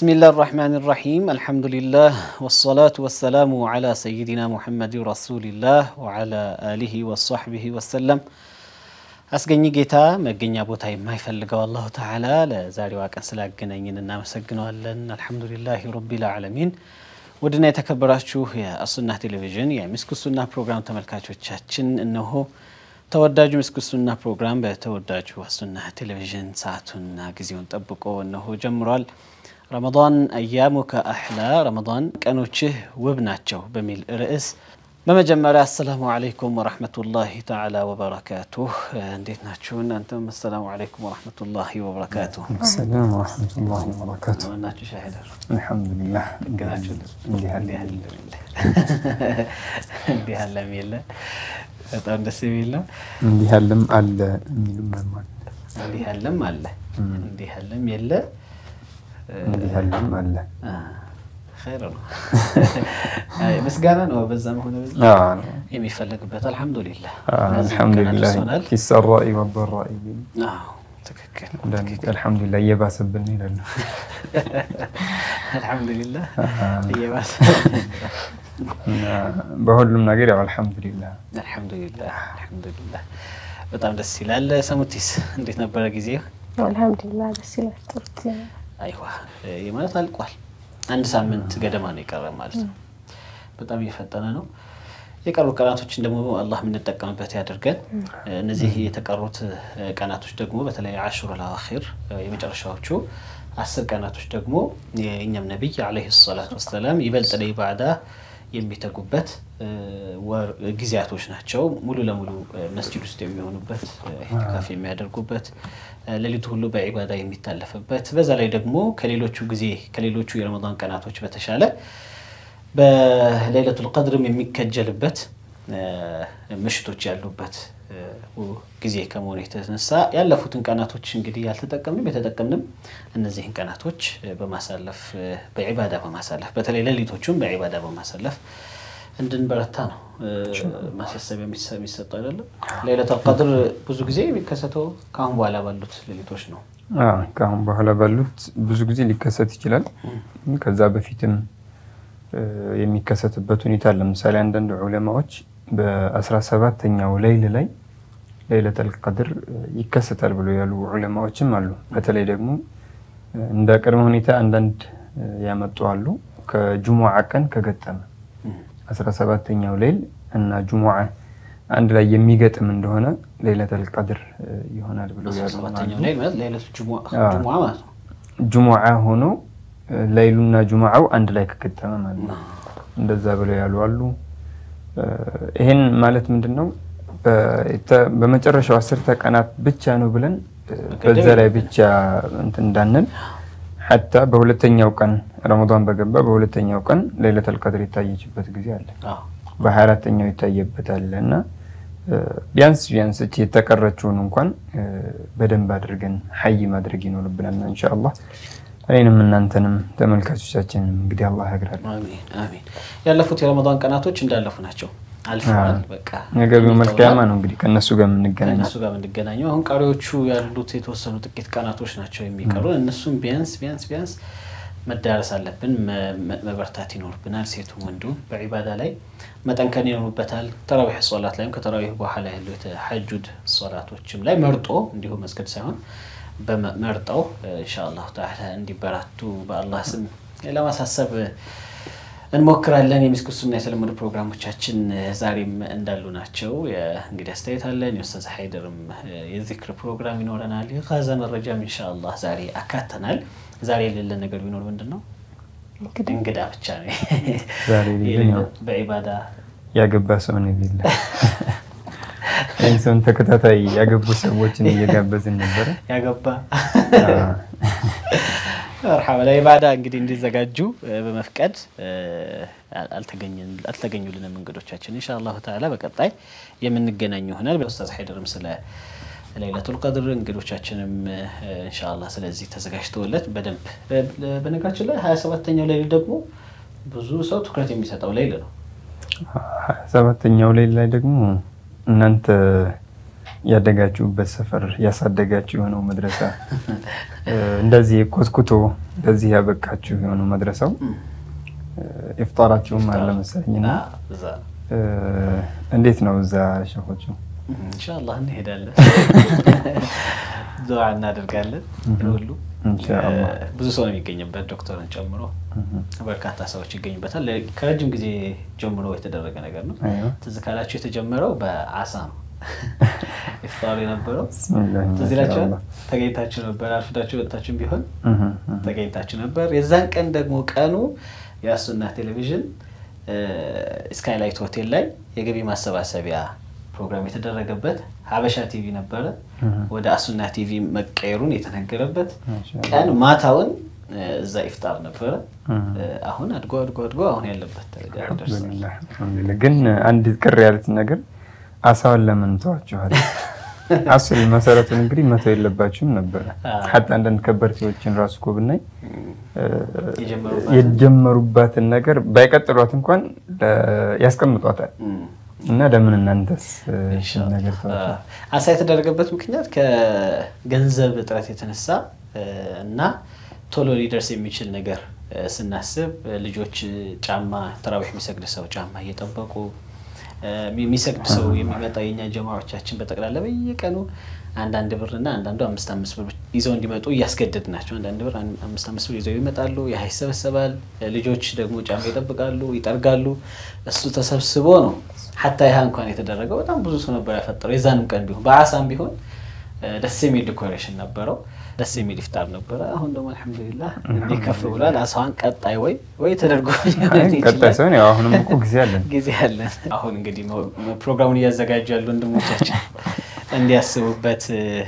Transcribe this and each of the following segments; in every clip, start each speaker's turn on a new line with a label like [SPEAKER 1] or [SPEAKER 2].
[SPEAKER 1] ብስሚላህ ራሕማን ራሒም አልሐምዱሊላህ ወሰላቱ ወሰላሙ ዓላ ሰይዲና ሙሐመድ ረሱሊላህ ወዓላ አሊሂ ወሶሕቢሂ ወሰለም። አስገኝ ጌታ መገኛ ቦታ የማይፈልገው አላሁ ተዓላ ለዛሬዋ ቀን ስላገናኝን እናመሰግነዋለን። አልሐምዱሊላህ ረቢል ዓለሚን። ውድና የተከበራችሁ የአሱና ቴሌቪዥን የሚስኩ ሱና ፕሮግራም ተመልካቾቻችን እነሆ ተወዳጁ ምስክ ሱና ፕሮግራም በተወዳጁ አሱና ቴሌቪዥን ሰዓቱና ጊዜውን ጠብቆ እነሆ ጀምሯል። ረመዳን አያሙከ አሕላ ረመዳን ቀኖችህ ውብ ናቸው በሚል ርዕስ በመጀመሪያ አሰላሙ አለይኩም ወረሕመቱላሂ ተዓላ ወበረካቱህ። እንዴት ናችሁ? እናንተም አሰላሙ አለይኩም ወረሕመቱላሂ ወበረካቱህ።
[SPEAKER 2] ሰላም ወረሕመቱላሂ ወበረካቱ።
[SPEAKER 1] ናችሁ ሻሂደር
[SPEAKER 2] አልሐምዱሊላህ
[SPEAKER 1] ገናችሁ
[SPEAKER 2] እንዲህ አለ
[SPEAKER 1] እንዲህ አለም የለ በጣም ደስ የሚል ነው።
[SPEAKER 2] እንዲህ ያለም አለ የሚሉም መማል
[SPEAKER 1] እንዲህ ያለም አለ እንዲህ ያለም የለ
[SPEAKER 2] እንዲህ ያለም አለ
[SPEAKER 1] ኸይር ነው። አይ ምስጋና ነው በዛም ሆነ በዛ
[SPEAKER 2] አዎ፣
[SPEAKER 1] የሚፈለግበት አልሐምዱሊላህ
[SPEAKER 2] አልሐምዱሊላህ
[SPEAKER 1] ሆናል።
[SPEAKER 2] ፊሰራኢ ወበራኢ ቢሉ
[SPEAKER 1] ትክክል
[SPEAKER 2] አንዳንድ አልሐምዱሊላህ እየባሰብን ይላሉ።
[SPEAKER 1] አልሐምዱሊላህ እየባሰ
[SPEAKER 2] እና በሁሉም ነገር ያው አልሐምዱሊላህ
[SPEAKER 1] አልሐምዱሊላህ አልሐምዱሊላህ በጣም ደስ ይላል። ሰሙቲስ እንዴት ነበረ ጊዜ?
[SPEAKER 3] አልሐምዱሊላህ ደስ ይላል። ጥሩ ጊዜ ነው።
[SPEAKER 1] አይዋ ይህ ማለት አልቋል። አንድ ሳምንት ገደማ ነው የቀረ ማለት ነው። በጣም እየፈጠነ ነው። የቀሩ ቀናቶችን ደግሞ አላህ የምንጠቀምበት ያደርገን። እነዚህ የተቀሩት ቀናቶች ደግሞ በተለይ አሽሩል አዋኺር የመጨረሻዎቹ አስር ቀናቶች ደግሞ የእኛም ነቢይ ዓለይሂ ሰላቱ ወሰላም ይበልጥ ለኢባዳ የሚተጉበት ወር ጊዜያቶች ናቸው። ሙሉ ለሙሉ መስጂድ ውስጥ የሚሆኑበት ኢዕቲካፍ የሚያደርጉበት ሌሊቱ ሁሉ በዒባዳ የሚታለፍበት በዛ ላይ ደግሞ ከሌሎቹ ጊዜ ከሌሎቹ የረመዳን ቀናቶች በተሻለ በሌለቱል ቀድርም የሚከጀልበት ምሽቶች ያሉበት ጊዜ ከመሆኑ የተነሳ ያለፉትን ቀናቶች እንግዲህ ያልተጠቀምንም የተጠቀምንም እነዚህን ቀናቶች በማሳለፍ በዒባዳ በማሳለፍ በተለይ ሌሊቶቹም በዒባዳ በማሳለፍ እንድንበረታ ነው ማሳሰቢያ የሚሰጠው አይደለም። ሌለቱል ቀድር ብዙ ጊዜ የሚከሰተው ከአሁን በኋላ ባሉት ሌሊቶች ነው።
[SPEAKER 2] አዎ፣ ከአሁን በኋላ ባሉት ብዙ ጊዜ ሊከሰት ይችላል። ከዛ በፊትም የሚከሰትበት ሁኔታ ለምሳሌ አንዳንድ ዑለማዎች በአስራ ሰባተኛው ሌይል ላይ ሌይለተል ቀድር ይከሰታል ብሎ ያሉ ዑለማዎችም አሉ። በተለይ ደግሞ እንደ ቅድመ ሁኔታ አንዳንድ ያመጡ አሉ። ከጅሙዓ ቀን ከገጠመ አስራ ሰባተኛው ሌይል እና ጅሙዓ አንድ ላይ የሚገጥም እንደሆነ ሌይለተል ቀድር ይሆናል ብሎ ያሉ
[SPEAKER 1] ሰባተኛው ላይ ማለት ሌሊቱ ጅሙዓ ጅሙዓ ማለት ነው።
[SPEAKER 2] ጅሙዓ ሆኖ ሌይሉና ጅሙዓው አንድ ላይ ከገጠመ ማለት ነው። እንደዛ ብለው ያሉ አሉ። ይሄን ማለት ምንድን ነው? በመጨረሻው አስርተ ቀናት ብቻ ነው ብለን በዛ ላይ ብቻ እንትን እንዳንል ሐታ በሁለተኛው ቀን ረመዳን በገባ በሁለተኛው ቀን ሌይለተል ቀድር የታየችበት ጊዜ አለ። በሀያ አራተኛው ይታየበታል እና ቢያንስ ቢያንስ እቺ የተቀረችውን እንኳን በደንብ አድርገን ሀይ ማድረግ ይኖርብናል ኢንሻአላህ። እኔንም እናንተንም ተመልካቾቻችንም እንግዲህ አላህ ያግራል።
[SPEAKER 1] አሚን አሚን። ያለፉት የረመዳን ቀናቶች እንዳለፉ ናቸው፣ አልፈዋል። በቃ
[SPEAKER 2] ነገቢው መልቅያማ ነው እንግዲህ ከእነሱ ጋር የምንገናኘው።
[SPEAKER 1] ከእነሱ ጋር የምንገናኘው አሁን ቀሪዎቹ ያሉት የተወሰኑ ጥቂት ቀናቶች ናቸው የሚቀሩ። እነሱም ቢያንስ ቢያንስ ቢያንስ መዳረስ አለብን፣ መበርታት ይኖርብናል። ሴቱም ወንዱም በዒባዳ ላይ መጠንከን ይኖርበታል። ተራዊሕ ሶላት ላይም ከተራዊሕ በኋላ ያሉ የተሐጁድ ሶላቶችም ላይ መርጦ እንዲሁ መስገድ ሳይሆን መርጠው ኢንሻአላህ ተዓላ እንዲበራቱ በአላህ ስም ለማሳሰብ እንሞክራለን። የሚስኩ ሱና የተለመዱ ፕሮግራሞቻችን ዛሬም እንዳሉ ናቸው። እንግዲህ አስተያየት አለን። የኡስታዝ ሀይደርም የዚክር ፕሮግራም ይኖረናል። የጋዛ መረጃም ኢንሻአላህ ዛሬ አካተናል። ዛሬ የሌለ ነገር ቢኖር ምንድን ነው? እንግዳ ብቻ ነው።
[SPEAKER 2] ዛሬ ሌለን ያው
[SPEAKER 1] በዒባዳ
[SPEAKER 2] ያገባ ሰው ነው የሌለ ይህን ሰውን ተከታታይ ያገቡ ሰዎችን እየጋበዝን ነበረ።
[SPEAKER 1] ያገባ መርሐባ ለዒባዳ እንግዲህ እንዲዘጋጁ በመፍቀድ አልተገኙልንም እንግዶቻችን። ኢንሻአላሁ ተዓላ በቀጣይ የምንገናኝ ይሆናል። ኡስታዝ ሀይደርም ስለ ሌይለቱል ቀድር እንግዶቻችንም ኢንሻአላህ ስለዚህ ተዘጋጅተውለት በደንብ በነገራችን ላይ ሀያ ሰባተኛው ሌሊት ደግሞ ብዙ ሰው ትኩረት የሚሰጠው ሌይል ነው።
[SPEAKER 2] ሀያ ሰባተኛው ሌሊት ላይ ደግሞ እናንተ ያደጋችሁበት ሰፈር ያሳደጋችሁ የሆነው መድረሳ እንደዚህ ኮትኩቶ እንደዚህ ያበቃችሁ የሆነው መድረሳው ኢፍጣራችሁም አለ መሰለኝና እንዴት ነው እዛ ሸኾቹ?
[SPEAKER 1] ኢንሻአላህ እንሄዳለን፣ ዱዓ እናደርጋለን። ሁሉ ብዙ ሰው ነው የሚገኝበት፣ ዶክተርን ጨምሮ በርካታ ሰዎች ይገኙበታል። ከረጅም ጊዜ ጀምሮ የተደረገ ነገር ነው። ትዝ ካላችሁ የተጀመረው በአሳ ነው ኢፍጣሩ የነበረው። ትዝ ይላችኋል። ተገኝታችሁ ነበር፣ አርፍዳችሁ ወጥታችሁም ቢሆን ተገኝታችሁ ነበር። የዛን ቀን ደግሞ ቀኑ የአሱና ቴሌቪዥን ስካይላይት ሆቴል ላይ የገቢ ማሰባሰቢያ ፕሮግራም የተደረገበት ሀበሻ ቲቪ ነበረ። ወደ አሱና ቲቪ መቀየሩን የተነገረበት ቀን ማታውን እዛ ኢፍጣር ነበረ። አሁን አድጎ አድጎ አድጎ አሁን ያለበት ደረጃ ደርሷል።
[SPEAKER 2] ግን አንድ ቅር ያሉት ነገር አሳውን ለምን ተዋችኋል? አስል መሰረቱን እንግዲህ መተው የለባችሁም ነበረ። ሀታ አንዳንድ ከበርቴዎችን ራሱ እኮ ብናይ የጀመሩባትን ነገር ባይቀጥሏት እንኳን ያስቀምጧታል። እና ለምን እናንተስ ነገር
[SPEAKER 1] አሳ የተደረገበት ምክንያት ከገንዘብ እጥረት የተነሳ እና ቶሎ ሊደርስ የሚችል ነገር ስናስብ ልጆች ጫማ ተራዊሕ የሚሰግድ ሰው ጫማ እየጠበቁ የሚሰግድ ሰው የሚመጣ የኛ ጀማዎቻችን በጠቅላላ በየቀኑ አንዳንድ ብር እና አንዳንዱ አምስት አምስት ብር ይዘው እንዲመጡ እያስገደድ ናቸው። አንዳንድ ብር አምስት አምስት ብር ይዘው ይመጣሉ። ያህ ይሰበሰባል። ልጆች ደግሞ ጫማ ይጠብቃሉ፣ ይጠርጋሉ። እሱ ተሰብስቦ ነው ሀታ ያህ እንኳን የተደረገው በጣም ብዙ ሰው ነበር ያፈጠረው። የዛንም ቀን ቢሆን በአሳም ቢሆን ደስ የሚል ዲኮሬሽን ነበረው። ደስ የሚል ኢፍጣር ነበረ። አሁን ደግሞ አልሐምዱሊላህ እንዲህ ከፍ ብሏል። አሳዋን ቀጣይ ወይ ወይ ተደርጎ
[SPEAKER 2] ቀጣይ ሳይሆን ያው አሁንም እኮ ጊዜ አለን
[SPEAKER 1] ጊዜ አለን። አሁን እንግዲህ ፕሮግራሙን እያዘጋጁ ያሉ ወንድሞቻችን እንዲያስቡበት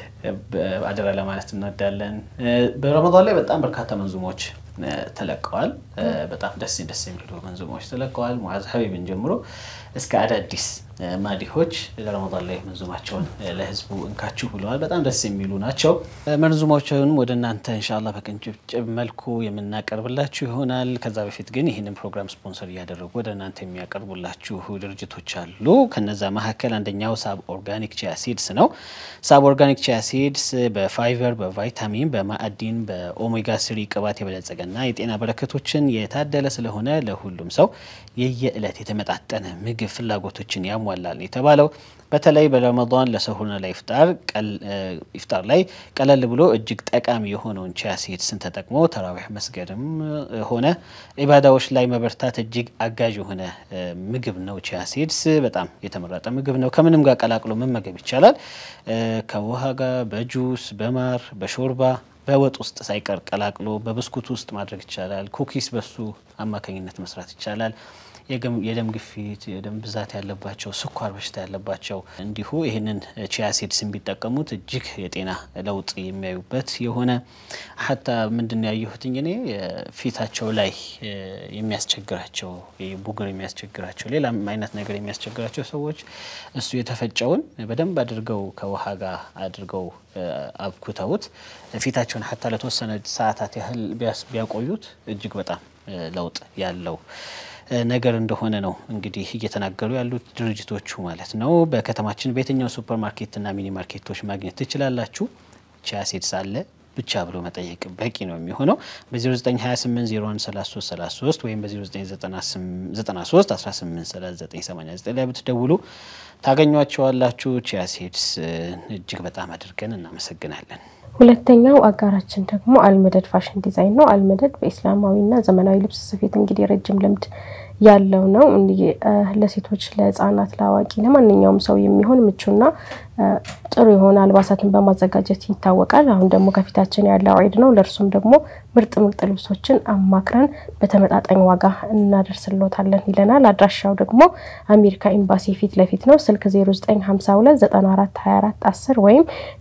[SPEAKER 1] አደራ ለማለት እንወዳለን። በረመዳን ላይ በጣም በርካታ መንዙሞች ተለቀዋል። በጣም ደስ ደስ የሚሉ መንዙሞች ተለቀዋል። ሙዓዝ ሀቢብን ጀምሮ እስከ አዳዲስ ማዲሆች ለረመዳን ላይ መንዙማቸውን ለህዝቡ እንካችሁ ብለዋል። በጣም ደስ የሚሉ ናቸው። መንዙማቸውን ወደ እናንተ እንሻላ በቅንጭብጭብ መልኩ የምናቀርብላችሁ ይሆናል። ከዛ በፊት ግን ይህንን ፕሮግራም ስፖንሰር እያደረጉ ወደ እናንተ የሚያቀርቡላችሁ ድርጅቶች አሉ። ከነዛ መካከል አንደኛው ሳብ ኦርጋኒክ ቺያ ሲድስ ነው። ሳብ ኦርጋኒክ ቺያ ሲድስ በፋይበር፣ በቫይታሚን፣ በማዕዲን፣ በኦሜጋ ስሪ ቅባት የበለጸገና የጤና በረከቶችን የታደለ ስለሆነ ለሁሉም ሰው የየዕለት የተመጣጠነ ምግብ ፍላጎቶችን ያሟላል የተባለው በተለይ በረመዳን ለሰሁርና ለኢፍጣር ኢፍጣር ላይ ቀለል ብሎ እጅግ ጠቃሚ የሆነውን ቺያ ሲድስን ተጠቅሞ ተራዊሕ መስገድም ሆነ ኢባዳዎች ላይ መበርታት እጅግ አጋዥ የሆነ ምግብ ነው። ቺያ ሲድስ በጣም የተመረጠ ምግብ ነው። ከምንም ጋር ቀላቅሎ መመገብ ይቻላል። ከውሃ ጋር፣ በጁስ፣ በማር፣ በሾርባ በወጥ ውስጥ ሳይቀር ቀላቅሎ በብስኩት ውስጥ ማድረግ ይቻላል። ኩኪስ በሱ አማካኝነት መስራት ይቻላል። የደም ግፊት፣ የደም ብዛት ያለባቸው፣ ስኳር በሽታ ያለባቸው እንዲሁ ይህንን ቺያ ሲድስን ቢጠቀሙት እጅግ የጤና ለውጥ የሚያዩበት የሆነ ሀታ ምንድን ያየሁትኝ እኔ ፊታቸው ላይ የሚያስቸግራቸው ቡግር የሚያስቸግራቸው ሌላም አይነት ነገር የሚያስቸግራቸው ሰዎች እሱ የተፈጨውን በደንብ አድርገው ከውሃ ጋር አድርገው አብኩተውት ፊታቸውን ሀታ ለተወሰነ ሰዓታት ያህል ቢያቆዩት እጅግ በጣም ለውጥ ያለው ነገር እንደሆነ ነው እንግዲህ እየተናገሩ ያሉት ድርጅቶቹ ማለት ነው። በከተማችን በየትኛው ሱፐር ማርኬትና ሚኒ ማርኬቶች ማግኘት ትችላላችሁ። ቺያ ሲድስ አለ ብቻ ብሎ መጠየቅ በቂ ነው የሚሆነው። በ0928013333 ወይም በ0993183989 ላይ ብትደውሉ ታገኟቸዋላችሁ። ቺያ ሲድስ እጅግ በጣም አድርገን እናመሰግናለን።
[SPEAKER 3] ሁለተኛው አጋራችን ደግሞ አልመደድ ፋሽን ዲዛይን ነው። አልመደድ በኢስላማዊና ዘመናዊ ልብስ ስፌት እንግዲህ ረጅም ልምድ ያለው ነው። እንዲህ ለሴቶች፣ ለህፃናት፣ ለአዋቂ ለማንኛውም ሰው የሚሆን ምቹና ጥሩ የሆነ አልባሳትን በማዘጋጀት ይታወቃል። አሁን ደግሞ ከፊታችን ያለው ዒድ ነው። ለእርሱም ደግሞ ምርጥ ምርጥ ልብሶችን አማክረን በተመጣጣኝ ዋጋ እናደርስሎታለን ይለናል። አድራሻው ደግሞ አሜሪካ ኤምባሲ ፊት ለፊት ነው። ስልክ 0952942410 ወይም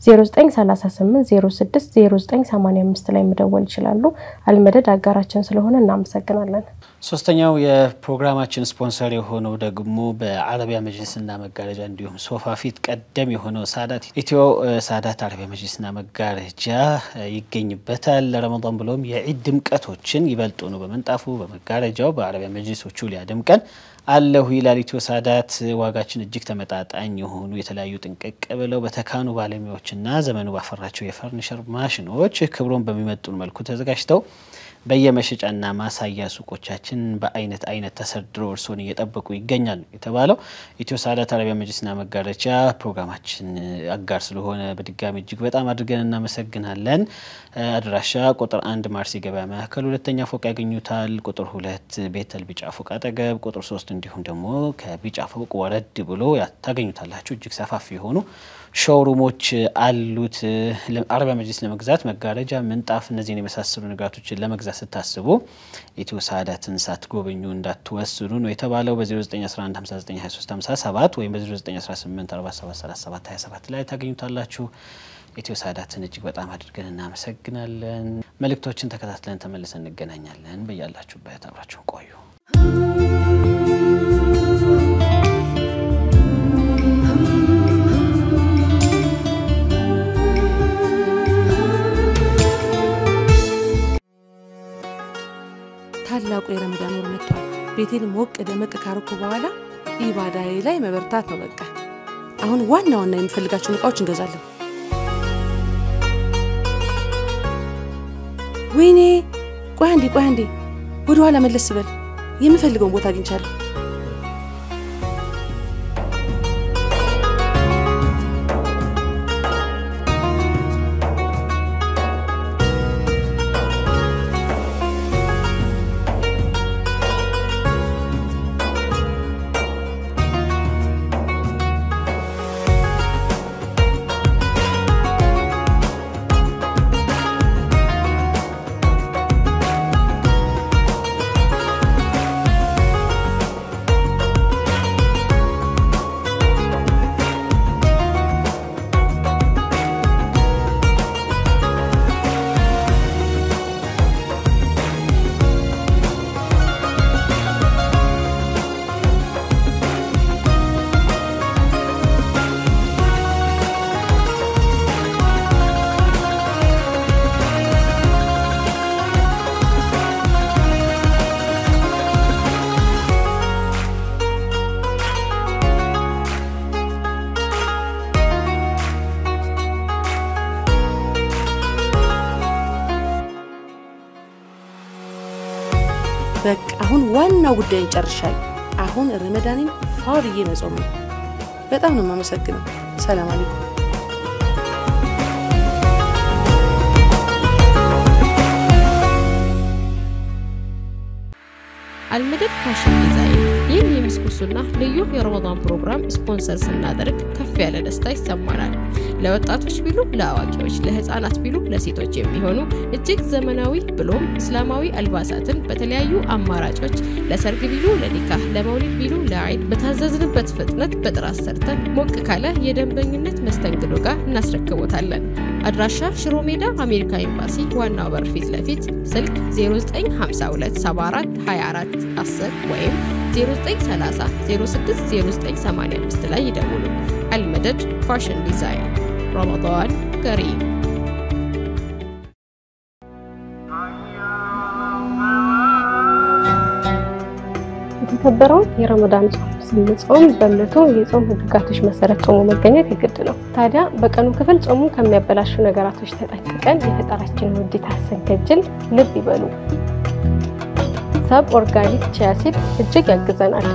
[SPEAKER 3] 0938060985 ላይ መደወል ይችላሉ። አልመደድ አጋራችን ስለሆነ እናመሰግናለን።
[SPEAKER 1] ሶስተኛው የፕሮግራማችን ስፖንሰር የሆነው ደግሞ በአረቢያ መጅልስና መጋረጃ እንዲሁም ሶፋ ፊት ቀደም የሆነ የሆነው ሳዳት ኢትዮ ሳዳት አረቢያ መጅሊስና መጋረጃ ይገኝበታል። ለረመዳን ብሎም የዒድ ድምቀቶችን ይበልጡኑ በመንጣፉ በመጋረጃው በአረቢያ መጅሊሶቹ ሊያደምቀን አለሁ ይላል ኢትዮ ሳዳት። ዋጋችን እጅግ ተመጣጣኝ የሆኑ የተለያዩ ጥንቅቅ ብለው በተካኑ ባለሙያዎችና ዘመኑ ባፈራቸው የፈርኒቸር ማሽኖች ክብሮን በሚመጡን መልኩ ተዘጋጅተው በየመሸጫና ማሳያ ሱቆቻችን በአይነት አይነት ተሰድረው እርስዎን እየጠበቁ ይገኛሉ የተባለው ኢትዮ ሳዳት አረቢያ መጅሊስና መጋረጃ ፕሮግራማችን አጋር ስለሆነ በድጋሚ እጅግ በጣም አድርገን እናመሰግናለን። አድራሻ ቁጥር አንድ ማርስ የገበያ ማዕከል ሁለተኛ ፎቅ ያገኙታል። ቁጥር ሁለት ቤተል ቢጫ ፎቅ አጠገብ፣ ቁጥር ሶስት እንዲሁም ደግሞ ከቢጫ ፎቅ ወረድ ብሎ ታገኙታላችሁ። እጅግ ሰፋፊ የሆኑ ሾውሩሞች አሉት። አረቢያ መጅሊስ ለመግዛት መጋረጃ፣ ምንጣፍ፣ እነዚህን የመሳሰሉ ንጋቶችን ለመግዛት ስታስቡ ኢትዮ ሳዳትን ሳትጎበኙ እንዳትወስኑ ነው የተባለው። በ0911592357 ወይም በ0918473727 ላይ ታገኙታላችሁ። ኢትዮ ሳዳትን እጅግ በጣም አድርገን እናመሰግናለን። መልእክቶችን ተከታትለን ተመልሰን እንገናኛለን። በያላችሁበት አብራችሁን ቆዩ።
[SPEAKER 4] ታላቁ የረመዳን ወር መጥቷል። ቤቴን ሞቅ ደመቅ ካረኩ በኋላ ኢባዳዬ ላይ መበርታት ነው በቃ። አሁን ዋና ዋና የምፈልጋቸውን እቃዎች እንገዛለን። ወይኔ ቆይ አንዴ ቆይ አንዴ ወደ ኋላ መለስ በል። የምፈልገውን ቦታ አግኝቻለሁ። በቃ አሁን ዋናው ጉዳይ እንጨርሻል። አሁን ረመዳኔን ፋው ብዬ መጾም ነው። በጣም ነው የማመሰግነው። ሰላም አለይኩም።
[SPEAKER 5] አልመደድ ፋሽን ዲዛይን ይህን የምስኩሱና ልዩ የረመዳን ፕሮግራም ስፖንሰር ስናደርግ ከፍ ያለ ደስታ ይሰማናል። ለወጣቶች ቢሉ ለአዋቂዎች፣ ለህፃናት ቢሉ ለሴቶች የሚሆኑ እጅግ ዘመናዊ ብሎም እስላማዊ አልባሳትን በተለያዩ አማራጮች ለሰርግ ቢሉ ለኒካህ፣ ለመውሊድ ቢሉ ለአይድ በታዘዝንበት ፍጥነት በጥራት ሰርተን ሞቅ ካለ የደንበኝነት መስተንግዶ ጋር እናስረክቦታለን። አድራሻ ሽሮ ሜዳ አሜሪካ ኤምባሲ ዋናው በር ፊት ለፊት ስልክ 095274 24 10 ወይም 0930 060985 ላይ ይደውሉ። አልመደድ ፋሽን ዲዛይን ረመዳን ከሪም።
[SPEAKER 3] የተከበረውን የረመዳን ጾም ስንጾም በእምነቱ የጾም ህግጋቶች መሰረት ጾሙ መገኘት የግድ ነው። ታዲያ በቀኑ ክፍል ጾሙ ከሚያበላሹ ነገራቶች ተጠንቅቀን የፈጣራችንን ውዴታ ስንከጅል ልብ ይበሉ። ሰብ ኦርጋኒክ ቺያ ሲድ እጅግ ያግዘናል።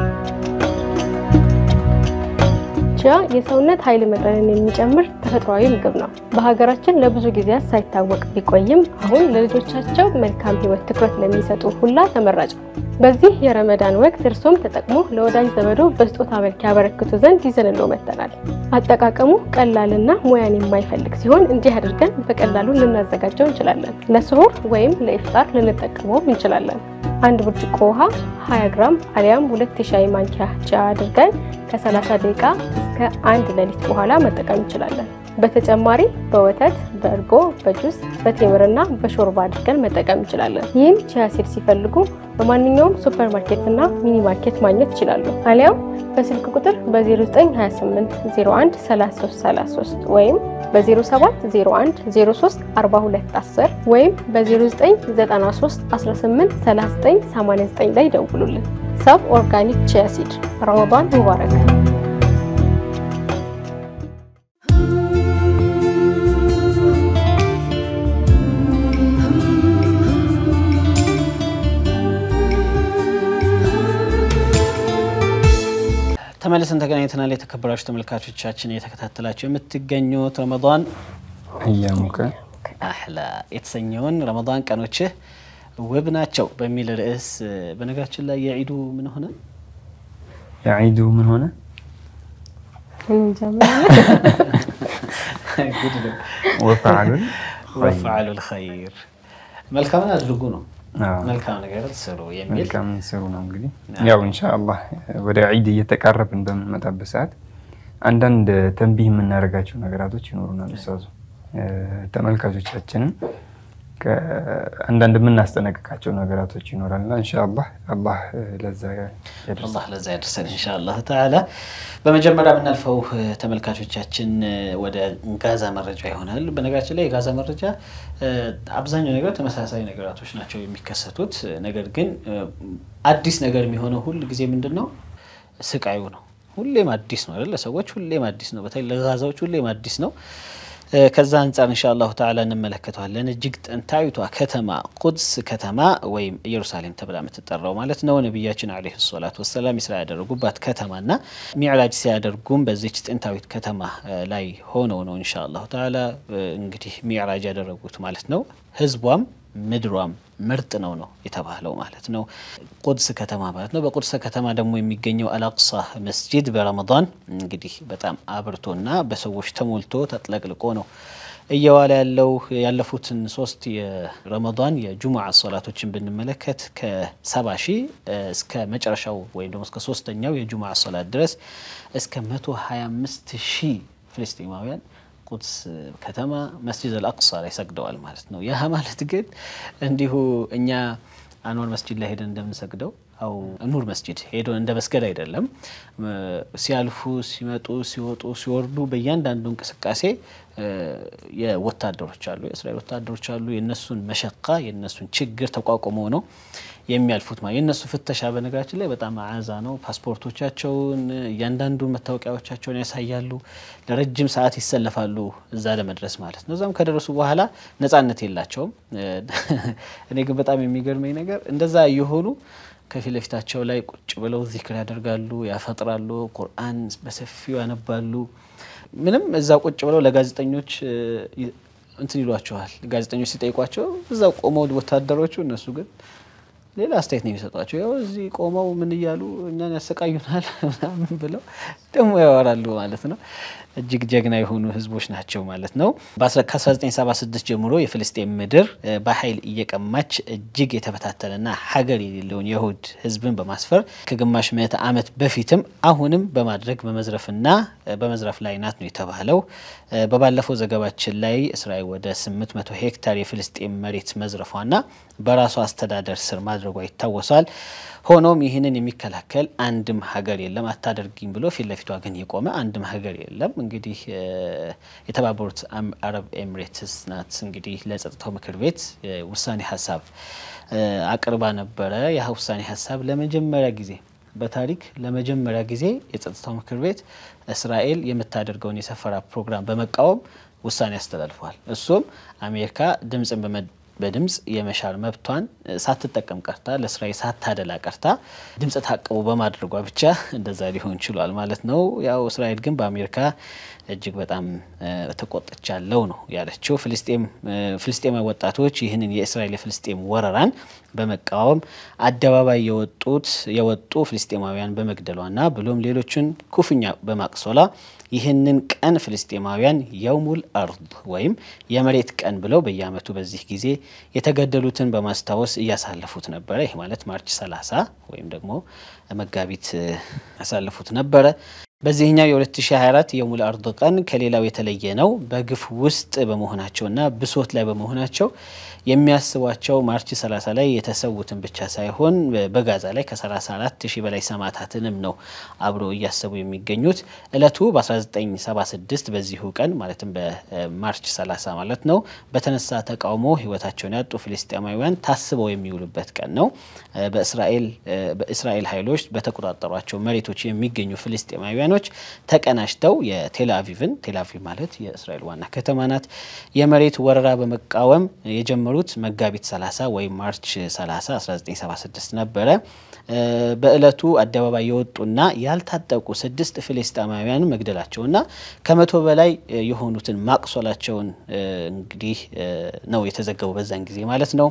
[SPEAKER 3] ቺያ የሰውነት ኃይል መጠንን የሚጨምር ተፈጥሯዊ ምግብ ነው። በሀገራችን ለብዙ ጊዜያት ሳይታወቅ ቢቆይም አሁን ለልጆቻቸው መልካም ህይወት ትኩረት ለሚሰጡ ሁላ ተመራጭ ነው። በዚህ የረመዳን ወቅት እርሶም ተጠቅሞ ለወዳጅ ዘመዶ በስጦታ መልክ ያበረክቱ ዘንድ ይዘንሎ መጥተናል። አጠቃቀሙ ቀላልና ሙያን የማይፈልግ ሲሆን እንዲህ አድርገን በቀላሉ ልናዘጋጀው እንችላለን። ለስሁር ወይም ለኢፍጣር ልንጠቀመውም እንችላለን። አንድ ብርጭቆ ውሃ 20 ግራም አሊያም ሁለት የሻይ ማንኪያ ጨው አድርገን ከ30 ደቂቃ እስከ አንድ ሌሊት በኋላ መጠቀም እንችላለን። በተጨማሪ በወተት፣ በእርጎ፣ በጁስ፣ በቴምርና በሾርባ አድርገን መጠቀም እንችላለን። ይህን ቺያ ሲድ ሲፈልጉ በማንኛውም ሱፐር ማርኬትና ሚኒ ማርኬት ማግኘት ይችላሉ። አሊያም በስልክ ቁጥር በ0928 01 3333 ወይም በ0701 03 42 10 ወይም በ0993 18 39 89 ላይ ደውሉልን። ሰብ ኦርጋኒክ ቺያ ሲድ ረመዳን ሙባረክ።
[SPEAKER 1] ተመልሰን ተገናኝተናል። የተከበራችሁ ተመልካቾቻችን እየተከታተላችሁ የምትገኙት ረመዳን
[SPEAKER 2] እያሙከ
[SPEAKER 1] አህላ የተሰኘውን ረመዳን ቀኖችህ ውብ ናቸው በሚል ርዕስ በነገራችን ላይ የዒዱ ምን ሆነ?
[SPEAKER 2] የዒዱ ምን ሆነ? ወፈዓሉል
[SPEAKER 1] ወፈዓሉል ኸይር መልካምን አድርጉ ነው። መልካም ነገር ስሩ የሚል
[SPEAKER 2] መልካም ስሩ ነው። እንግዲህ ያው ኢንሻአላህ ወደ ዒድ እየተቃረብን በምንመጣበት ሰዓት አንዳንድ ተንቢህ የምናደርጋቸው ነገራቶች ይኖሩናል። ኡስታዙ ተመልካቾቻችንን አንዳንድ የምናስጠነቅቃቸው ነገራቶች ይኖራልና ኢንሻአላህ አላህ ለዛ ያደርሰን።
[SPEAKER 1] አላህ ለዛ ያደርሰን ኢንሻአላህ ተዓላ። በመጀመሪያ የምናልፈው ተመልካቾቻችን ወደ ጋዛ መረጃ ይሆናል። በነገራችን ላይ የጋዛ መረጃ አብዛኛው ነገር ተመሳሳይ ነገራቶች ናቸው የሚከሰቱት። ነገር ግን አዲስ ነገር የሚሆነው ሁል ጊዜ ምንድን ነው? ስቃዩ ነው። ሁሌም አዲስ ነው አይደል? ለሰዎች ሁሌም አዲስ ነው። በተለይ ለጋዛዎች ሁሌም አዲስ ነው። ከዛ አንጻር እንሻ አላሁ ተዓላ እንመለከተዋለን። እጅግ ጥንታዊቷ ከተማ ቁድስ ከተማ ወይም ኢየሩሳሌም ተብላ የምትጠራው ማለት ነው። ነቢያችን ዓለይሂ ሰላቱ ወሰላም ስራ ያደረጉባት ከተማና ሚዕራጅ ሲያደርጉም በዚች ጥንታዊት ከተማ ላይ ሆነው ነው እንሻ አላሁ ተዓላ እንግዲህ ሚዕራጅ ያደረጉት ማለት ነው። ህዝቧም ምድሯም ምርጥ ነው ነው የተባለው ማለት ነው። ቁድስ ከተማ ማለት ነው። በቁድስ ከተማ ደግሞ የሚገኘው አልአቅሳ መስጂድ በረመዳን እንግዲህ በጣም አብርቶና በሰዎች ተሞልቶ ተጥለቅልቆ ነው እየዋለ ያለው። ያለፉትን ሶስት የረመዳን የጁሙዓ ሶላቶችን ብንመለከት ከሰባ ሺህ እስከ መጨረሻው ወይም ደግሞ እስከ ሶስተኛው የጁሙዓ ሶላት ድረስ እስከ መቶ ሀያ አምስት ሺህ ፍልስጤማውያን ቁድስ ከተማ መስጂድ አልአቅሳ ላይ ሰግደዋል ማለት ነው። ያህ ማለት ግን እንዲሁ እኛ አንዋር መስጂድ ላይ ሄደን እንደምንሰግደው አው ኑር መስጂድ ሄዶ እንደ መስገድ አይደለም። ሲያልፉ፣ ሲመጡ፣ ሲወጡ፣ ሲወርዱ በእያንዳንዱ እንቅስቃሴ የወታደሮች አሉ፣ የእስራኤል ወታደሮች አሉ። የእነሱን መሸቃ የእነሱን ችግር ተቋቁመው ነው የሚያልፉት ማለት የእነሱ ፍተሻ በነገራችን ላይ በጣም አዛ ነው። ፓስፖርቶቻቸውን እያንዳንዱን መታወቂያዎቻቸውን ያሳያሉ። ለረጅም ሰዓት ይሰለፋሉ እዛ ለመድረስ ማለት ነው። እዛም ከደረሱ በኋላ ነጻነት የላቸውም። እኔ ግን በጣም የሚገርመኝ ነገር እንደዛ እየሆኑ ከፊት ለፊታቸው ላይ ቁጭ ብለው ዚክር ያደርጋሉ፣ ያፈጥራሉ፣ ቁርአን በሰፊው ያነባሉ። ምንም እዛ ቁጭ ብለው ለጋዜጠኞች እንትን ይሏቸዋል። ጋዜጠኞች ሲጠይቋቸው እዛ ቆመው ወታደሮቹ እነሱ ግን ሌላ አስተያየት ነው የሚሰጧቸው። ያው እዚህ ቆመው ምን እያሉ እኛን ያሰቃዩናል ምናምን ብለው ደግሞ ያወራሉ ማለት ነው። እጅግ ጀግና የሆኑ ህዝቦች ናቸው ማለት ነው። ከ1976 ጀምሮ የፍልስጤም ምድር በኃይል እየቀማች እጅግ የተበታተነና ሀገር የሌለውን የይሁድ ህዝብን በማስፈር ከግማሽ ምዕተ ዓመት በፊትም አሁንም በማድረግ በመዝረፍና በመዝረፍ ላይ ናት ነው የተባለው። በባለፈው ዘገባችን ላይ እስራኤል ወደ 800 ሄክታር የፍልስጤም መሬት መዝረፏና በራሷ አስተዳደር ስር ማድረጓ ይታወሳል። ሆኖም ይህንን የሚከላከል አንድም ሀገር የለም። አታደርጊም ብሎ ፊት ለፊቷ ግን የቆመ አንድም ሀገር የለም። እንግዲህ የተባበሩት አረብ ኤሚሬትስ ናት እንግዲህ ለጸጥታው ምክር ቤት ውሳኔ ሀሳብ አቅርባ ነበረ። ያ ውሳኔ ሀሳብ ለመጀመሪያ ጊዜ በታሪክ ለመጀመሪያ ጊዜ የጸጥታው ምክር ቤት እስራኤል የምታደርገውን የሰፈራ ፕሮግራም በመቃወም ውሳኔ አስተላልፏል። እሱም አሜሪካ ድምፅን በድምፅ የመሻር መብቷን ሳትጠቀም ቀርታ ለእስራኤል ሳታደላ ቀርታ ድምፅ ታቅቦ በማድረጓ ብቻ እንደዛ ሊሆን ችሏል ማለት ነው። ያው እስራኤል ግን በአሜሪካ እጅግ በጣም ተቆጥቻለሁ ነው ያለችው። ፍልስጤማዊ ወጣቶች ይህንን የእስራኤል የፍልስጤም ወረራን በመቃወም አደባባይ የወጡት የወጡ ፍልስጤማውያን በመግደሏና ብሎም ሌሎችን ኩፍኛ በማቅሶላ ይህንን ቀን ፍልስጤማውያን የውሙል አርድ ወይም የመሬት ቀን ብለው በየዓመቱ በዚህ ጊዜ የተገደሉትን በማስታወስ እያሳለፉት ነበረ። ይህ ማለት ማርች 30 ወይም ደግሞ መጋቢት ያሳለፉት ነበረ። በዚህኛው የ2024 የሙል አርድ ቀን ከሌላው የተለየ ነው። በግፍ ውስጥ በመሆናቸውና ብሶት ላይ በመሆናቸው የሚያስቧቸው ማርች 30 ላይ የተሰዉትን ብቻ ሳይሆን በጋዛ ላይ ከ34 ሺህ በላይ ሰማዕታትንም ነው አብረው እያሰቡ የሚገኙት። እለቱ በ1976 በዚሁ ቀን ማለትም በማርች 30 ማለት ነው በተነሳ ተቃውሞ ህይወታቸውን ያጡ ፍልስጤማውያን ታስበው የሚውሉበት ቀን ነው። በእስራኤል ኃይሎች በተቆጣጠሯቸው መሬቶች የሚገኙ ፍልስጤማውያኖች ተቀናጅተው የቴል አቪቭን ቴል አቪቭ ማለት የእስራኤል ዋና ከተማ ናት የመሬት ወረራ በመቃወም የጀመሩት መጋቢት 30 ወይም ማርች 30 1976 ነበረ። በእለቱ አደባባይ የወጡና ያልታጠቁ ስድስት ፍልስጤማውያን መግደላቸውና ከመቶ በላይ የሆኑትን ማቁሰላቸውን እንግዲህ ነው የተዘገቡ በዛን ጊዜ ማለት ነው።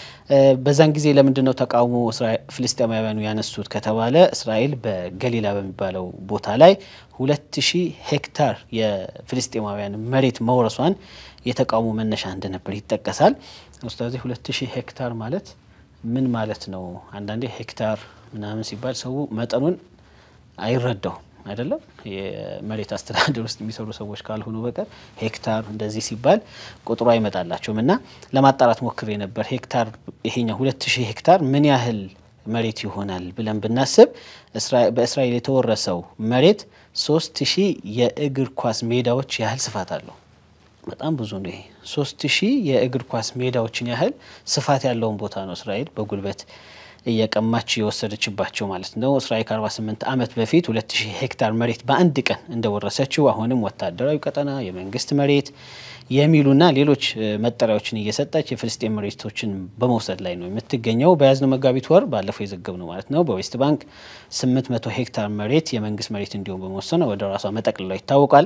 [SPEAKER 1] በዛን ጊዜ ለምንድን ነው ተቃውሞ ፍልስጤማውያኑ ያነሱት ከተባለ እስራኤል በገሊላ በሚባለው ቦታ ላይ ሁለት ሺህ ሄክታር የፍልስጤማውያን መሬት መውረሷን የተቃውሞ መነሻ እንደነበር ይጠቀሳል። ኡስታዚ ሁለት ሺህ ሄክታር ማለት ምን ማለት ነው? አንዳንዴ ሄክታር ምናምን ሲባል ሰው መጠኑን አይረዳውም አይደለም። የመሬት አስተዳደር ውስጥ የሚሰሩ ሰዎች ካልሆኑ በቀር ሄክታር እንደዚህ ሲባል ቁጥሩ አይመጣላቸውም። እና ለማጣራት ሞክሬ ነበር። ሄክታር ይሄኛው ሁለት ሺህ ሄክታር ምን ያህል መሬት ይሆናል ብለን ብናስብ በእስራኤል የተወረሰው መሬት ሶስት ሺህ የእግር ኳስ ሜዳዎች ያህል ስፋት አለው። በጣም ብዙ ነው። ይሄ ሶስት ሺህ የእግር ኳስ ሜዳዎችን ያህል ስፋት ያለውን ቦታ ነው እስራኤል በጉልበት እየቀማች የወሰደችባቸው ማለት ነው። እስራኤል ከ48 ዓመት በፊት 2000 ሄክታር መሬት በአንድ ቀን እንደወረሰችው አሁንም ወታደራዊ ቀጠና፣ የመንግስት መሬት የሚሉና ሌሎች መጠሪያዎችን እየሰጠች የፍልስጤን መሬቶችን በመውሰድ ላይ ነው የምትገኘው። በያዝነው መጋቢት ወር ባለፈው የዘገብ ነው ማለት ነው በዌስት ባንክ 800 ሄክታር መሬት የመንግስት መሬት እንዲሁም በመወሰነ ወደ ራሷ መጠቅልሏ ይታወቃል።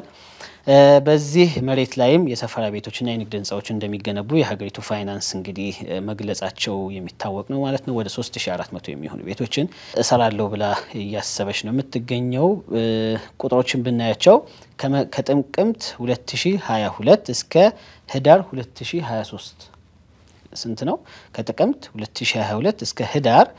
[SPEAKER 1] በዚህ መሬት ላይም የሰፈራ ቤቶችና የንግድ ህንፃዎች እንደሚገነቡ የሀገሪቱ ፋይናንስ እንግዲህ መግለጻቸው የሚታወቅ ነው ማለት ነው። ወደ 3400 የሚሆኑ ቤቶችን እሰራለሁ ብላ እያሰበች ነው የምትገኘው። ቁጥሮችን ብናያቸው ከጥቅምት 2022 እስከ ህዳር 2023 ስንት ነው? ከጥቅምት 2022 እስከ ህዳር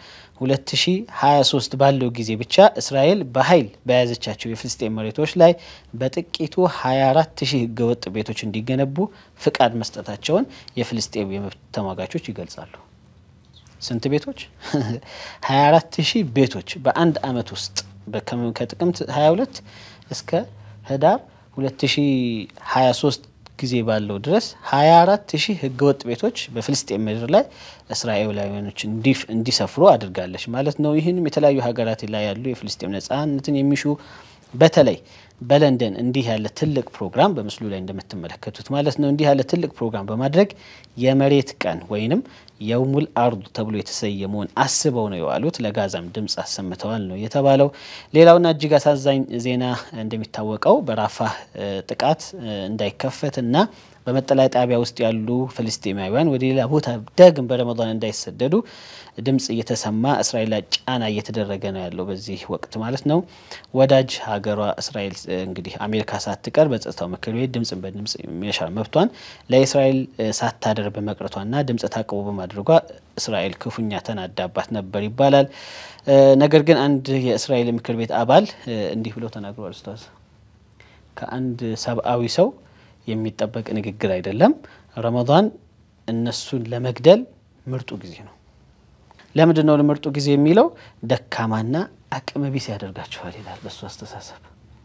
[SPEAKER 1] 2023 ባለው ጊዜ ብቻ እስራኤል በኃይል በያዘቻቸው የፍልስጤን መሬቶች ላይ በጥቂቱ 24 ሺህ ህገወጥ ቤቶች እንዲገነቡ ፍቃድ መስጠታቸውን የፍልስጤም የመብት ተሟጋቾች ይገልጻሉ። ስንት ቤቶች? 24 ሺህ ቤቶች በአንድ አመት ውስጥ ከጥቅምት 22 እስከ ህዳር 2023 ጊዜ ባለው ድረስ 24 ሺህ ህገወጥ ቤቶች በፍልስጤን ምድር ላይ እስራኤላውያኖች እንዲሰፍሩ አድርጋለች ማለት ነው። ይህንም የተለያዩ ሀገራት ላይ ያሉ የፍልስጤም ነጻነትን የሚሹ በተለይ በለንደን እንዲህ ያለ ትልቅ ፕሮግራም በምስሉ ላይ እንደምትመለከቱት ማለት ነው እንዲህ ያለ ትልቅ ፕሮግራም በማድረግ የመሬት ቀን ወይንም የውሙል አርዱ ተብሎ የተሰየመውን አስበው ነው የዋሉት። ለጋዛም ድምፅ አሰምተዋል ነው የተባለው። ሌላውና እጅግ አሳዛኝ ዜና እንደሚታወቀው በራፋህ ጥቃት እንዳይከፈትና በመጠለያ ጣቢያ ውስጥ ያሉ ፍልስጤማውያን ወደ ሌላ ቦታ ዳግም በረመዳን እንዳይሰደዱ ድምፅ እየተሰማ እስራኤል ላይ ጫና እየተደረገ ነው ያለው በዚህ ወቅት ማለት ነው። ወዳጅ ሀገሯ እስራኤል እንግዲህ አሜሪካ ሳትቀር በጸጥታው ምክር ቤት ድምፅን በድምፅ የመሻር መብቷን ለእስራኤል ሳታደር በመቅረቷና ድምፅ ታቅቦ በማድረጓ እስራኤል ክፉኛ ተናዳባት ነበር ይባላል። ነገር ግን አንድ የእስራኤል ምክር ቤት አባል እንዲህ ብለው ተናግረዋል። ኡስታዝ ከአንድ ሰብአዊ ሰው የሚጠበቅ ንግግር አይደለም። ረመዳን እነሱን ለመግደል ምርጡ ጊዜ ነው። ለምንድን ነው ምርጡ ጊዜ የሚለው? ደካማና አቅመ ቢስ ያደርጋችኋል ይላል። በሱ አስተሳሰብ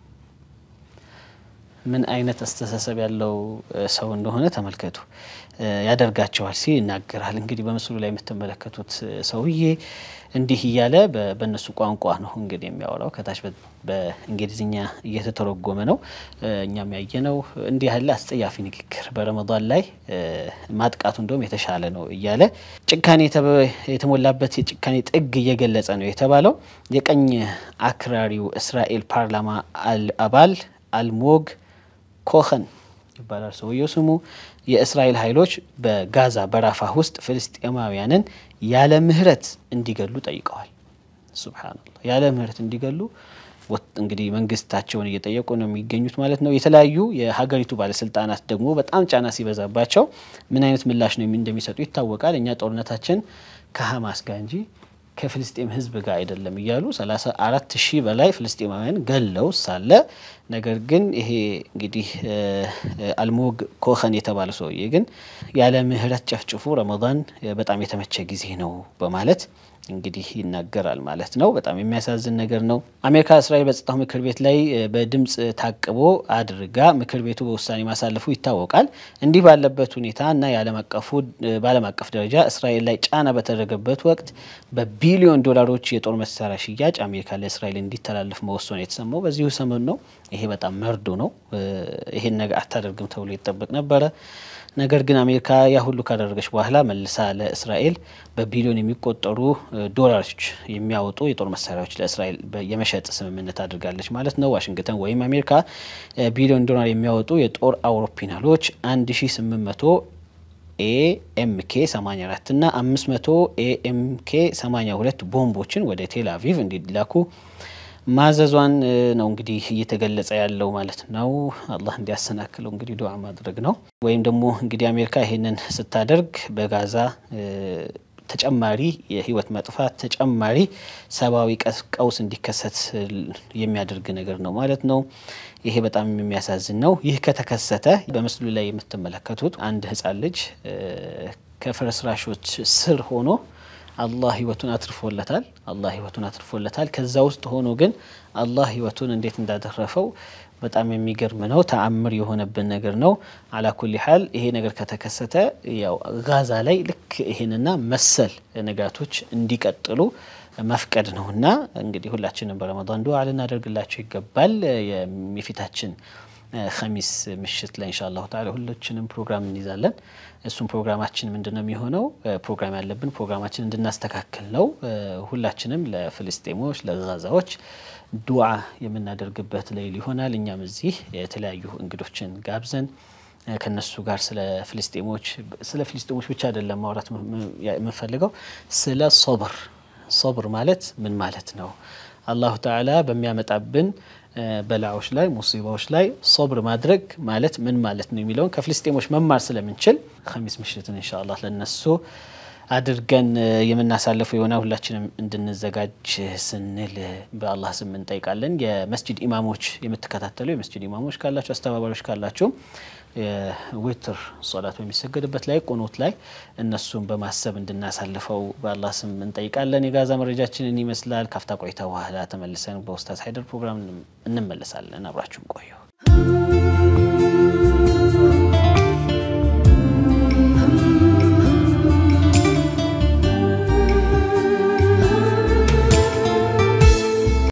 [SPEAKER 1] ምን አይነት አስተሳሰብ ያለው ሰው እንደሆነ ተመልከቱ። ያደርጋቸዋል ሲል ይናገራል። እንግዲህ በምስሉ ላይ የምትመለከቱት ሰውዬ እንዲህ እያለ በእነሱ ቋንቋ ነው እንግዲህ የሚያወራው። ከታች በእንግሊዝኛ እየተተረጎመ ነው። እኛም ያየነው እንዲህ ያለ አስጸያፊ ንግግር በረመዳን ላይ ማጥቃቱ እንደውም የተሻለ ነው እያለ ጭካኔ የተሞላበት የጭካኔ ጥግ እየገለጸ ነው የተባለው። የቀኝ አክራሪው እስራኤል ፓርላማ አባል አልሞግ ኮኸን ይባላል ሰውየው ስሙ። የእስራኤል ኃይሎች በጋዛ በራፋህ ውስጥ ፍልስጤማውያንን ያለ ምህረት እንዲገሉ ጠይቀዋል። ሱብሃነላህ ያለ ምህረት እንዲገሉ እንግዲህ መንግስታቸውን እየጠየቁ ነው የሚገኙት ማለት ነው። የተለያዩ የሀገሪቱ ባለስልጣናት ደግሞ በጣም ጫና ሲበዛባቸው ምን አይነት ምላሽ ነው እንደሚሰጡ ይታወቃል። እኛ ጦርነታችን ከሀማስ ጋር እንጂ ከፍልስጤም ህዝብ ጋር አይደለም እያሉ 34 ሺህ በላይ ፍልስጤማውያን ገለው ሳለ ነገር ግን ይሄ እንግዲህ አልሞግ ኮኸን የተባለ ሰውዬ ግን ያለ ምህረት ጨፍጭፉ ረመዳን በጣም የተመቸ ጊዜ ነው በማለት እንግዲህ ይናገራል ማለት ነው። በጣም የሚያሳዝን ነገር ነው። አሜሪካ እስራኤል በጸጥታው ምክር ቤት ላይ በድምፅ ታቅቦ አድርጋ ምክር ቤቱ በውሳኔ ማሳለፉ ይታወቃል። እንዲህ ባለበት ሁኔታ እና የዓለም አቀፉ በዓለም አቀፍ ደረጃ እስራኤል ላይ ጫና በተደረገበት ወቅት በቢሊዮን ዶላሮች የጦር መሳሪያ ሽያጭ አሜሪካ ለእስራኤል እንዲተላለፍ መወሰኑ የተሰማው በዚሁ ሰሞን ነው። ይሄ በጣም መርዶ ነው። ይሄን ነገር አታደርግም ተብሎ ይጠበቅ ነበረ። ነገር ግን አሜሪካ ያ ሁሉ ካደረገች በኋላ መልሳ ለእስራኤል በቢሊዮን የሚቆጠሩ ዶላሮች የሚያወጡ የጦር መሳሪያዎች ለእስራኤል የመሸጥ ስምምነት አድርጋለች ማለት ነው። ዋሽንግተን ወይም አሜሪካ ቢሊዮን ዶላር የሚያወጡ የጦር አውሮፕላኖች 1800 ኤኤምኬ 84 እና 500 ኤኤምኬ 82 ቦምቦችን ወደ ቴል አቪቭ እንዲላኩ ማዘዟን ነው እንግዲህ እየተገለጸ ያለው ማለት ነው። አላህ እንዲያሰናክለው እንግዲህ ዱዓ ማድረግ ነው። ወይም ደግሞ እንግዲህ አሜሪካ ይሄንን ስታደርግ በጋዛ ተጨማሪ የህይወት መጥፋት ተጨማሪ ሰብአዊ ቀውስ እንዲከሰት የሚያደርግ ነገር ነው ማለት ነው። ይሄ በጣም የሚያሳዝን ነው። ይህ ከተከሰተ በምስሉ ላይ የምትመለከቱት አንድ ህጻን ልጅ ከፍርስራሾች ስር ሆኖ አላህ ህይወቱን አትርፎለታል። አላህ ህይወቱን አትርፎለታል። ከዛ ውስጥ ሆኖ ግን አላህ ህይወቱን እንዴት እንዳተረፈው በጣም የሚገርም ነው። ተአምር የሆነብን ነገር ነው። አላኩል ሀል ይሄ ነገር ከተከሰተ ያው ጋዛ ላይ ልክ ይሄንና መሰል ነጋቶች እንዲቀጥሉ መፍቀድ ነው እና እንግዲህ ሁላችንም በረመዳን ዱዓ ልናደርግላቸው ይገባል። የፊታችን ኸሚስ ምሽት ላይ ኢንሻአላሁ ተዓላ ሁላችንም ፕሮግራም እንይዛለን። እሱም ፕሮግራማችን ምንድን ነው የሚሆነው? ፕሮግራም ያለብን ፕሮግራማችን እንድናስተካክል ነው። ሁላችንም ለፍልስጤሞች ለጋዛዎች ዱዓ የምናደርግበት ሌይል ይሆናል። እኛም እዚህ የተለያዩ እንግዶችን ጋብዘን ከነሱ ጋር ስለ ፍልስጤሞች ስለ ፍልስጤሞች ብቻ አይደለም ማውራት የምንፈልገው ስለ ሶብር ሶብር ማለት ምን ማለት ነው? አላሁ ተዓላ በሚያመጣብን በላዎች ላይ ሙሲባዎች ላይ ሶብር ማድረግ ማለት ምን ማለት ነው የሚለውን ከፍልስጤሞች መማር ስለምንችል ኸሚስ ምሽትን ኢንሻአላህ ለነሱ አድርገን የምናሳልፈው የሆነ ሁላችንም እንድንዘጋጅ ስንል በአላህ ስም እንጠይቃለን። የመስጅድ ኢማሞች የምትከታተሉ የመስጅድ ኢማሞች ካላችሁ አስተባባሪዎች ካላችሁ ዊትር ሶላት በሚሰገድበት ላይ ቁኑት ላይ እነሱን በማሰብ እንድናሳልፈው በአላህ ስም እንጠይቃለን። የጋዛ መረጃችንን ይመስላል። ካፍታ ቆይታ በኋላ ተመልሰን በኡስታዝ ሀይደር ፕሮግራም እንመለሳለን። አብራችሁን ቆዩ።